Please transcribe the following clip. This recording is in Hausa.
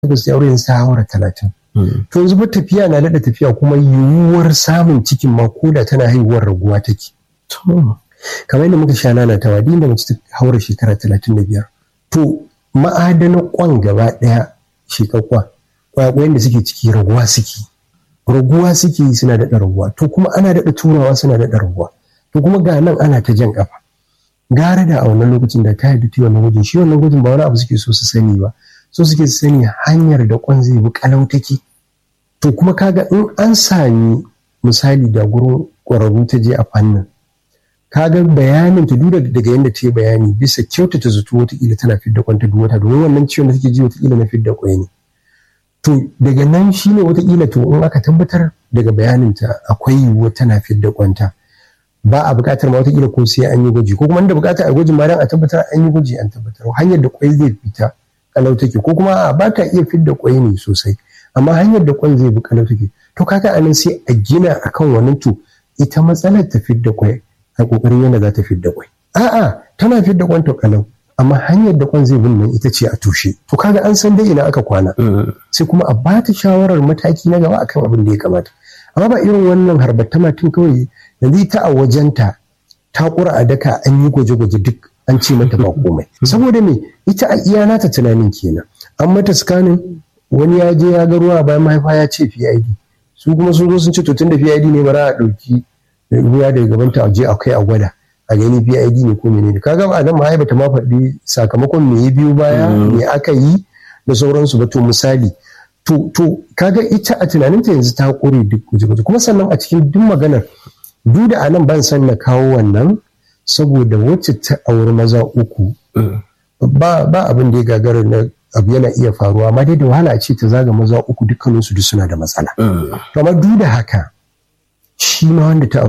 takwas ya aure yanzu ta haura talatin to yanzu ba tafiya na daɗa tafiya kuma yiwuwar samun cikin ma ko da tana haihuwar raguwa take kamar yadda muka sha nana ta wadi da mace ta haura shekara talatin da biyar to ma'adanan kwan gaba ɗaya shekakwa kwakwayen da suke ciki raguwa suke raguwa suke suna daɗa raguwa to kuma ana daɗa turawa suna daɗa raguwa to kuma ga nan ana ta jan kafa gara da a wannan lokacin da ta yi ta wannan gwajin shi wannan gwajin ba wani abu suke so su sani ba so suke su sani hanyar da kwan zai bi kalau take to kuma kaga in an sami misali da gurin ƙwararru ta je a fannin kaga bayanin ta duk daga yadda ta yi bayani bisa kyautata zato watakila tana fidda kwanta duk wata domin wannan ciwon da take ji watakila na fidda kwai ne to daga nan shine watakila to in aka tabbatar daga bayanin ta akwai yiwuwa tana fidda kwanta ba a buƙatar ma watakila ko sai an yi gwaji ko kuma da buƙatar a gwajin ma dan a tabbatar an yi gwaji an tabbatar hanyar da kwai zai fita kalau take ko kuma a ba ta iya fidda kwai ne sosai amma hanyar da kwan zai bi kalau take to kaga anan sai a gina akan wannan to ita matsalar ta fidda kwai a kokarin yana za ta fidda kwai a'a tana fidda kwan to kalau amma hanyar da kwan zai bin nan ita ce a tushe to kaga an san dai ina aka kwana sai kuma a ba ta shawarar mataki na gaba akan abin da ya kamata amma ba irin wannan harbatta tun kawai yanzu ita a wajenta ta kura a daka an yi gwaje-gwaje duk an ce mata ba komai saboda me ita a iya nata tunanin kenan an mata scanning wani ya je ya ga ruwa bayan mahaifa ya ce PID su kuma sun zo sun ce to tunda PID ne bara a ɗauki ruwa daga gaban ta je a kai a gwada a gani PID ne ko menene kaga ba nan mahaifa ta ma faɗi sakamakon me ya biyo baya me aka yi da sauransu ba to misali to to kaga ita a tunaninta yanzu ta kore duk guje-guje kuma sannan a cikin duk maganar duk da anan ban san na kawo wannan saboda wacce ta auri maza uku ba ba abin da ya gagara na abu yana iya faruwa amma dai da wahala ce ta zaga maza uku dukkaninsu duk suna da matsala. Kamar duk da haka shi ma wanda ta